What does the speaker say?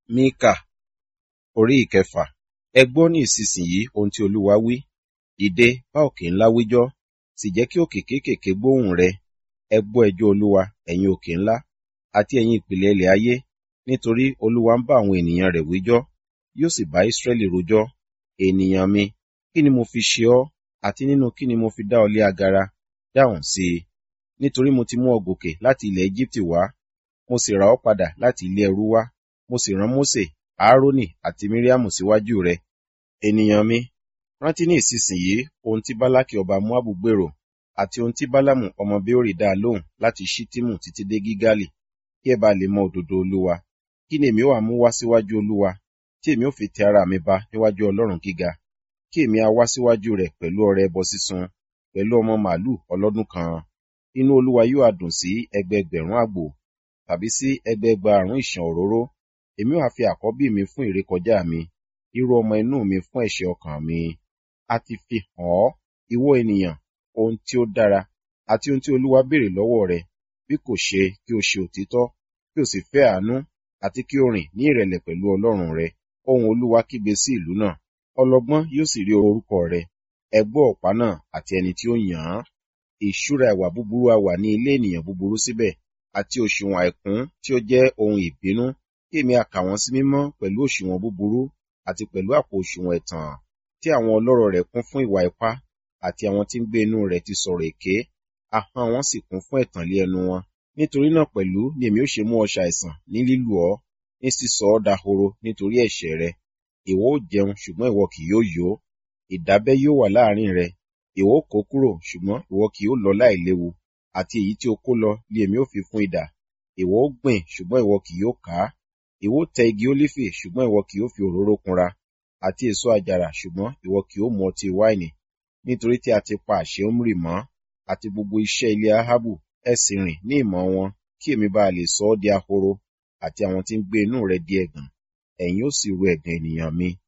Míkà orí ìkẹfà. Ẹ gbọ́ ní ìsinsìnyí ohun tí Olúwa wí. Dìde, bá òkè ńlá wíjọ́, sì jẹ́ kí òkè kéékèèké gbóhùn rẹ. Ẹ gbọ́ ẹjọ́ Olúwa, ẹ̀yin òkè ńlá, àti ẹ̀yin ìpìlẹ̀ ilẹ̀ ayé, nítorí Olúwa ń bá àwọn ènìyàn rẹ̀ wíjọ́, yóò sì bá Ísírẹ́lì rojọ́. Ènìyàn mi, kí ni mo fi ṣe ọ́, àti nínú kí ni mo fi dá ọ lé agara? Dáhùn sí i. Nítorí mo ti mú ọ gòkè láti ilẹ̀ Égíptì wá, mo sì rà ọ́ padà láti ilé ẹrú wá, mo sì rán Mósè, Áárónì àti Míríámù síwájú rẹ. Ènìyàn mi, rántí ní ìsinsìnyí ohun tí Bálákì ọba Móábù gbèrò, àti ohun tí Bálámù ọmọ Béórì dá a lóhùn láti Ṣittimu títí dé Gígálì, kí ẹ bá lè mọ òdodo Olúwa. Kí ni èmi ó wá mú wá síwájú Olúwa, tí èmi ó fi tẹ ara mi ba níwájú Ọlọ́run gíga? Kí èmi a wá síwájú rẹ̀ pẹ̀lú ọrẹ ẹbọ sísun, pẹ̀lú ọmọ màlúù ọlọ́dún kan. Inú Olúwa yóò á dùn sí ẹgbẹẹgbẹ̀rún àgbò, tàbí sí ẹgbẹẹgbàrún ìṣàn òróró. Èmi ó ha fi àkọ́bí mi fún ìrékọjá mi, irú ọmọ inú mi fún ẹ̀ṣẹ̀ ọkàn mi. A ti fi hàn ọ́, ìwọ ènìyàn, ohun tí ó dára, àti ohun tí Olúwa béèrè lọ́wọ́ rẹ, bí kò ṣe kí o ṣe òtítọ́, kí o sì fẹ́ àánú, àti kí o rìn ní ìrẹ̀lẹ̀ pẹ̀lú Ọlọ́run rẹ. Ohùn Olúwa kígbe sí ìlú náà, ọlọ́gbọ́n yóò sì rí orúkọ rẹ. Ẹ gbọ́ ọ̀pá náà àti ẹni tí ó yàn án. Ìṣúra ìwà búburú á wà ní ilé ènìyàn búburú síbẹ̀, àti òṣùwọ̀n àìkún tí ó jẹ́ ohun ìbínú. Kí èmi a kà wọ́n sí mímọ́ pẹ̀lú òṣùwọ̀n búburú, àti pẹ̀lú àpò òṣùwọ̀n ẹ̀tàn, tí àwọn ọlọ́rọ̀ rẹ̀ kún fún ìwà ipá, àti àwọn tí ń gbé inú rẹ̀ ti sọ̀rọ̀ èké, ahọ́n wọn sì kún fún ẹ̀tàn lé ẹnu wọn. Nítorí náà pẹ̀lú ni èmi ó ṣe mú ọ ṣàìsàn ní lílù ọ́, ní sísọ ọ́ dahoro nítorí ẹ̀ṣẹ̀ rẹ. Ìwọ ó jẹun, ṣùgbọ́n ìwọ kì yóò yó. Ìdábẹ́ yóò wà láàrin rẹ. Ìwọ ó kó kúrò, ṣùgbọ́n ìwọ kì yóò lọ láìléwu. Àti èyí tí o kó lọ ni èmi ó fi fún idà. Ìwọ ó gbìn, ṣùgbọ́n ìwọ kì yóò ká. Ìwọ ó tẹ igi ólífì, ṣùgbọ́n ìwọ kì yóò fi òróró kunra. Àti èso àjàrà, ṣùgbọ́n ìwọ kì yóò mu ọtí wáìnì. Nítorí tí a ti pa àṣẹ Omri mọ́, àti gbogbo iṣẹ́ ilé Ahabu, ẹ sì rìn ní ìmọ̀ wọn, kí èmi bá lè sọ ọ́ di ahoro, àti àwọn tí ń gbé inú rẹ̀ di ẹ̀gàn. Ẹ̀yin ó sì ru ẹ̀gàn ènìyàn mi.